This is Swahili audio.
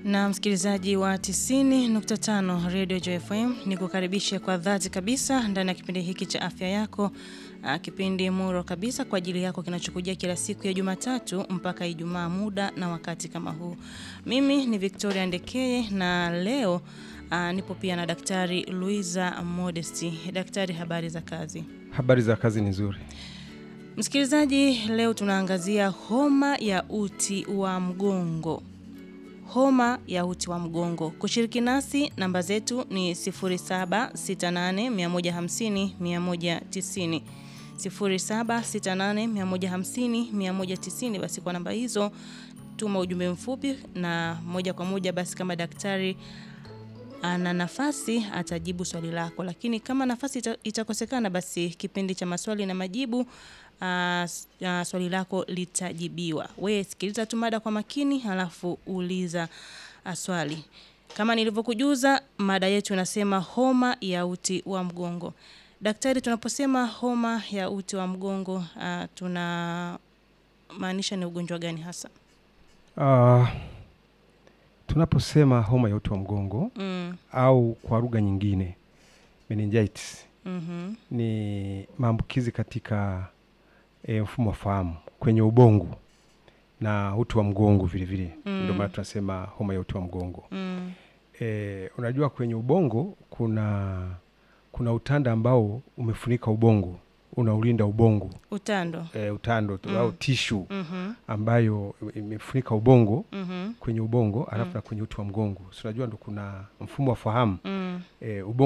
Na msikilizaji wa 90.5 Radio Joy FM, ni kukaribisha kwa dhati kabisa ndani ya kipindi hiki cha afya yako, ah, kipindi muro kabisa kwa ajili yako kinachokujia kila siku ya Jumatatu mpaka Ijumaa, muda na wakati kama huu. Mimi ni Victoria Ndekeye na leo ah, nipo pia na Daktari Luiza Modesti. Daktari, habari za kazi? Habari za kazi ni nzuri. Msikilizaji, leo tunaangazia homa ya uti wa mgongo. Homa ya uti wa mgongo. Kushiriki nasi, namba zetu ni 0768150190, 0768150190. Basi kwa namba hizo tuma ujumbe mfupi, na moja kwa moja basi kama daktari ana nafasi atajibu swali lako, lakini kama nafasi ita, itakosekana basi kipindi cha maswali na majibu aa, s- aa, swali lako litajibiwa. We sikiliza tu mada kwa makini, halafu uliza aa, swali. Kama nilivyokujuza, mada yetu inasema homa ya uti wa mgongo. Daktari, tunaposema homa ya uti wa mgongo aa, tuna maanisha ni ugonjwa gani hasa? Ah, tunaposema homa ya uti wa mgongo Mm, au kwa lugha nyingine meningitis mhm, ni maambukizi katika e, mfumo wa fahamu kwenye ubongo na uti wa mgongo vile vile Mm. ndio maana tunasema homa ya uti wa mgongo. mm, E, unajua kwenye ubongo kuna kuna utanda ambao umefunika ubongo unaulinda ubongo utando. e, utando tu Mm. au tishu Mhm, ambayo imefunika ubongo mhm, kwenye ubongo alafu Mm. na kwenye uti wa mgongo. Si unajua ndo kuna mfumo wa fahamu mm. e, ubongo